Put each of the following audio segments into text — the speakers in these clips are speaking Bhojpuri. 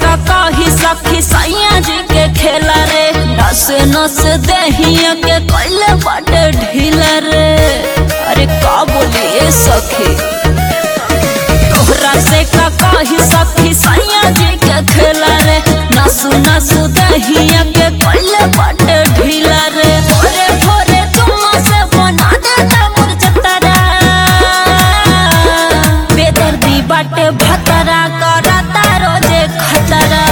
का कही सखी सैया जी के खेला रे नस नस दहिया के कैले बाटे ढीला रे अरे का बोलिए सखी तोहरा से का कही सखी सैया जी के खेला रे नसु नसु दहिया के कैले बाटे ढीला रे भोरे भोरे तुम से बना देता मुरझतरा बेदर्दी बाटे भतरा करता रोजे खतरा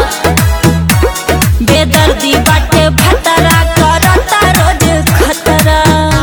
बेदर्दी बाटे भतरा करता रोजे खतरा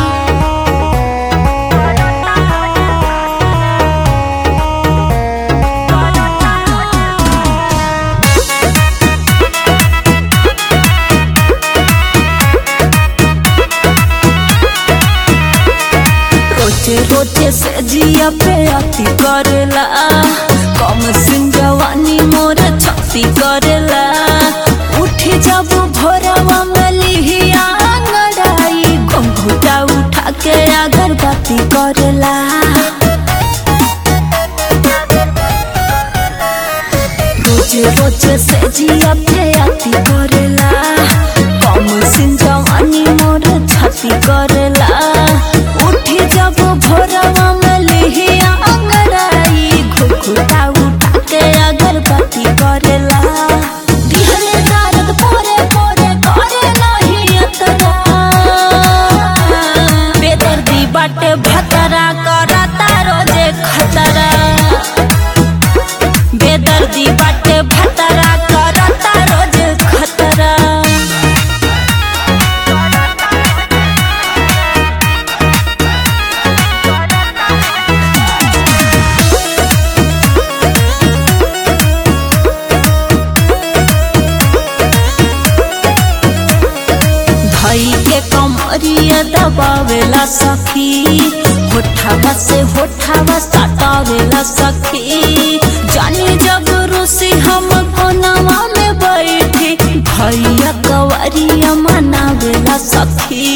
रोजे रोजे से जिया पे अति करेला कम सिन जवानी मोर छती करेला उठी जब भोरवा में लिहिया अंगड़ाई घुंघुटा उठा के अगरबत्ती करेला रोजे रोजे से जिया पे अति करेला कम सिन जवानी मोर छती करेला उठी जब भोरवा में लिहिया अंगड़ाई घुघुटा उठा के अगरबत्ती करेला दिहले दर्द पोरे पोरे करे नहीं अतरा बेदर्दी बाटे भतरा करता रोजे खतरा बेदर्दी बाटे भतरा करता रोजे खतरा धई के कमरिया दबावेला सखी होठावा से होठावा सटावेला सखी जानी जब रूसी हम कोनवा में बैठी भैया कवरिया मनावेला सखी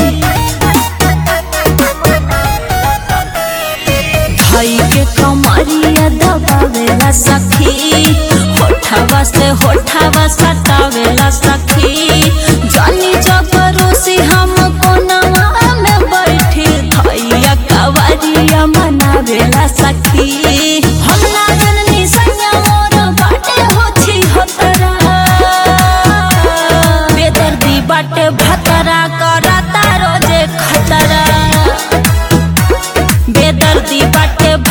भाई के कमरिया दबावेला सखी होठावा से होठावा सटावेला सखी जानी जबरोसी हम कोनवा में बैठी भैया कवरिया मनावेला सखी हम ना जननी सैया मोर बाटे होछी होतरा बेदर्दी बाटे भतरा करता रोजे खतरा बेदर्दी बाटे